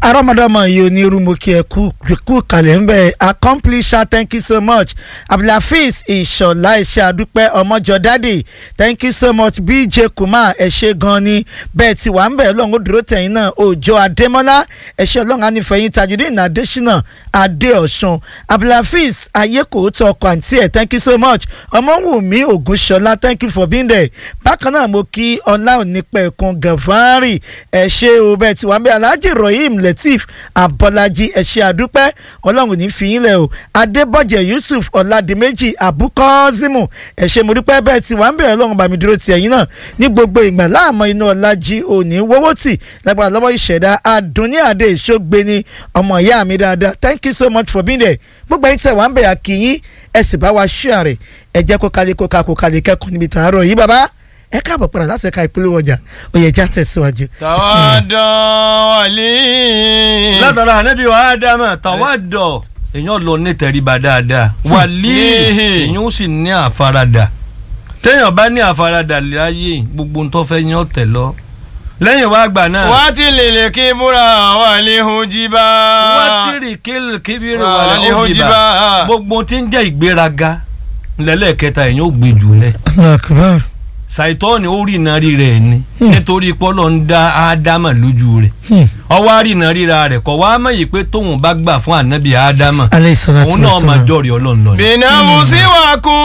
arọ́mọdọ́mọ yìí onírúurú kí ẹ kú kú kalẹ̀ ń bẹ̀ accomplisher thank you so much abdulhafiz ìṣọ̀lá ẹ̀ṣẹ̀ àdúpẹ́ ọmọjọ dádì thank you so much bj kumar ẹ̀ṣẹ̀ gan ni bẹ́ẹ̀ ti wà ń bẹ̀ ọlọ́run ó dúró tẹ̀yìn náà òjò adémọ́lá ẹ̀ṣẹ̀ ọlọ́run anífẹ̀yìn tajudeen adésínà adéọ̀sùn abdulhafiz ayékòótọ́ ọkọ̀ àǹtí ẹ̀ thank you so much ọmọwùmí ògúnṣọlá thank you for being there bákan náà mo kí ọlá onípẹ̀kun gàfárì ẹ̀ṣẹ̀ o bẹ́ẹ̀ ti wà ń bẹ̀ alhaji rahim lateef abọ́lájí ẹ̀ṣẹ̀ àdúpẹ́ ọlọ́run ní fi yín lẹ̀ o adébọ̀jẹ̀ yusuf ọ̀làdìmẹ́jì abukọ́zimu ẹ̀ṣẹ̀ mo dúpẹ́ bẹ́ẹ̀ ti wà ń bẹ̀ ọlọ́run bá mi dúró ti ẹ̀yìn náà ní gbogbo ìgbà láàmú iná ọ̀làjì òní wọ́wọ́ tì lágbára lọ́wọ́ ìṣẹ̀dá adùnní àdé ìṣógbé ni ọmọ ìyá mi dáadáa thank you so much for being there gbogbo ẹ̀yin tẹ̀ wá ń bẹ̀ àkìyín ẹ sì bá wa ṣíà rẹ̀ ẹ jẹ́ kó kalẹ̀ kó ka kó kalẹ̀ kẹ́kọ̀ọ́ níbi tààrọ̀ yìí bàbá ẹ káàbọ̀ padà láti ẹ̀ka ìpínlẹ̀ ọjà oyè ẹja tẹ̀síwájú. tàwádọ̀ wàlí. látara ànábì wa ádámà tàwádọ̀ èèyàn lọ ní tẹríba dáadáa wàlí èèyàn ó sì ní àfaradà téèyàn bá ní àfaradà láyé gbogbo ń tó fẹ́ yán tẹ̀ lọ lẹ́yìn wá gbà náà. wá tí lèlè kí búra wà lè hojiba. wá tí rì kébìrì wà lè hojiba gbogbo tí ń jẹ́ ìgbéraga lẹ́lẹ́kẹta èèyàn ó gbé jù lẹ̀ akbar ṣàìtọ́ni ó rìnà rí rẹ̀ ni nítorí pọ́lọ́ ń dá ádámà lójú rẹ̀ ọwọ́ àrìnà ríra rẹ̀ kọ́ wá mọ̀ yìí pé tóun bá gbà fún ànábì ádámà aleyhi salatu òun náà wa máa salam. jọ̀rì ọlọ́run lọ ni. bìnà musiwa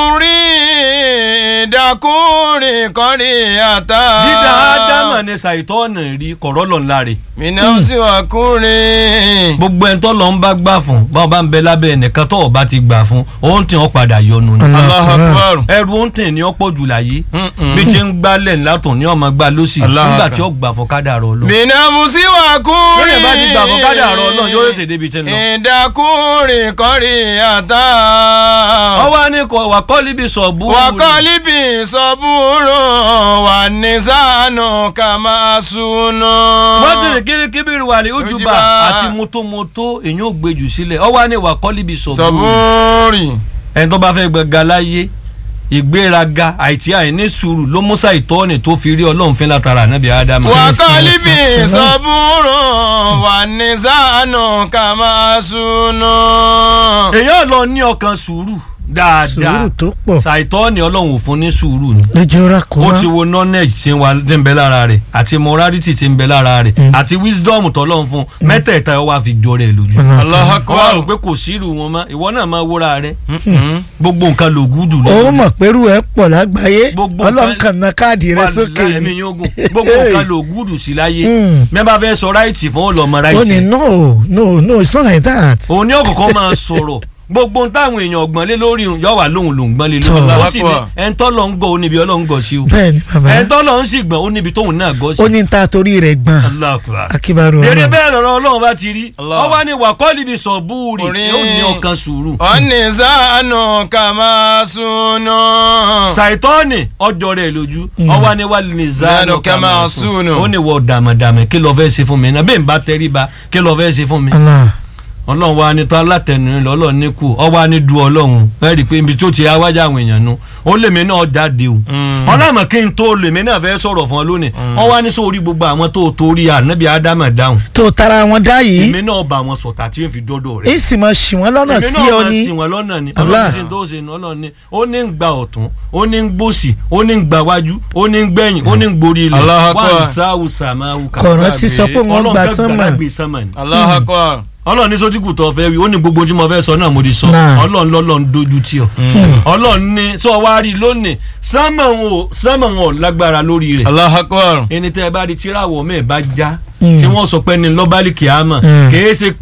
kùnrin dàkúrin kọrin àtà. dídá ádámà ni ṣàìtọ́ni rí kọ̀rọ̀ lọ́n láre bìnà musiwa kùnrin. gbogbo ẹni tó lọ ń bá gbà fún báwo bá ń bẹ lábẹ́ ẹnìkan tó ọba ti gbà fún òun tí wọ́n padà yọnu ni. Allah. Allahu Akbar. ẹrù òun tẹ̀ ní ọ̀pọ̀ jù láyé Mm-mm. bí ti ń gbálẹ̀ látọ̀ ní ọmọ gbà lọ́sì Allah nígbà Akbar. tí ó gbà fún kádàrá ọlọ́run. bìnà musiwa kùnrin. lóyè bá ti gbà fún kádàrá ọlọ́run yóò tètè débi tẹ́ lọ. ìdàkúrin kọrin àtà. ọwọ́ ní kò wà kọ́lí bí sọ̀bù. wakọ́líbì sọ́búrò wà ní sànù kàmá sùnù. wọ́n ti rìn kiri kíbiri wà ní ojúbà Ojúbà. àti mọ́tòmọ́tò èyàn ò gbé jù sílẹ̀ ọwọ́ ní wà kọ́lí bí sọ̀bù. sọ́búrì. ẹni tó bá fẹ́ gbẹ̀gà láyé ìgbéraga àìtí àìní sùúrù ló mú ṣàìtọ́ni tó fi rí ọlọ́run fín látara ànábì ádámù. wakọ́líbì sọ́búrò wà ní sànù kàmá sùnù. èyàn lọ ní ọkàn sùúrù dáadáa sùúrù tó pọ̀ ṣàìtọ́ni ọlọ́run ò fún ní sùúrù ni. lójú ra kó ó wá ti wo knowledge tí ń wà tí ń bẹ lára rẹ̀ àti morality tí ń bẹ lára rẹ̀ àti wisdom tọ́lọ́run fún mẹ́tẹ̀ẹ̀ta ó wá fi jọ rẹ̀ lójú. Allahu wọ́n á rò Akbar. pé kò sí irú wọn mọ́ ìwọ náà máa wúra rẹ̀ gbogbo nǹkan ló gúdù ó mọ̀ pẹ̀rú ẹ̀ pọ̀ lágbàáyé Gbogbo ọlọ́run nǹkan- kan na káàdì rẹ sókè Wàláhì, ẹ̀mí yóò gùn gbogbo nǹkan ló gúdù sí láyé Mm. mẹ́bàá fẹ́ sọ ráìtì fún ọlọ́mọ ó ní ráìtì no no no it's not like that. òun ní ọ̀kọ̀ọ̀kan máa sọ̀rọ̀ gbogbo táwọn èèyàn ọ̀gbọ́n lé lórí òun yóò wà lóhùn lòún gbọ́n lé lórí Tọ́. ó sì ní ẹ̀ńtọ́ lọ ń gọ̀ ó níbi ọlọ́run gọ̀ sí o bẹ́ẹ̀ ni bàbá ẹ̀ńtọ́ lọ ń sì gbọ́n ó níbi tóun náà gọ̀ sí ó ní ta torí rẹ̀ gbọ́n Allahu Akbar. akíbarú èrè ọlọ́run bẹ́ẹ̀ lọ́rọ̀ ọlọ́run bá ti rí Allah. ọwọ́ ni wàkọ́lì bí sọ búùrì Orin. yóò ní ọkàn sùúrù. wà ní sànù kàmá sùnù. ṣàìtọ́ọ̀nì ọjọ́ rẹ̀ lójú ọwọ́ ni wà ní zanu Zanu kama kama sunu. sunu ó ní wọ dàmàdàmà kí ló fẹ́ ṣe fún mi náà bẹ́ẹ̀ ń bá tẹríba kí ló fẹ́ ṣe fún mi. Allah ọlọ́run wa ni tó alátẹnu lọ ọlọ́run ní kù ọwọ́ wa ni du ọlọ́run ẹ rí i pé ibi tó ti awájà àwọn èèyàn nu ó lèmi náà jáde o ọlọ́run kí n tó lèmi náà fẹ́ sọ̀rọ̀ fún ọ lónìí ọwọ́ wa ní sórí gbogbo àwọn tó torí ànábì ádámà dáhùn tó tara wọn dá yìí èmi náà bá wọn sọ̀tà tí n fi dọ́dọ̀ rẹ̀ èsì mọ̀ ṣì wọ́n lọ́nà èmi sí náà ọ máa ni sìn wọ́n lọ́nà ni Allah. ọlọ́run tí n tó ṣe ní ọlọ́run ni ó ní ń gba ọ̀tún ó ní ń gbòsì ó ní ń gba wájú ó ní ń gbẹ̀yìn ó ní ń gborí ilẹ̀ Allahu Akbar. wà ń sáwù sàmáwù kà kọ̀ọ̀rọ̀ ti sọ pé wọ́n gba sánmà gbé sánmà ni Allahu Akbar. ọlọ́run ní sójúkù tó fẹ́ wí ó ní gbogbo tí mo fẹ́ sọ náà mo ti sọ Náà. ọlọ́run lọ́lọ́run dojú tí ọ ọlọ́run ní sọ wá rí lónìí sánmà wọn ò sánmà wọn ò lágbára lórí rẹ̀ Allahu Akbar. ẹni tẹ́ ẹ bá rí tíráwọ̀ mẹ́ẹ̀ bá já tí wọ́n sọ pé ní lọ́bálì kìámà Mm. kìí ṣe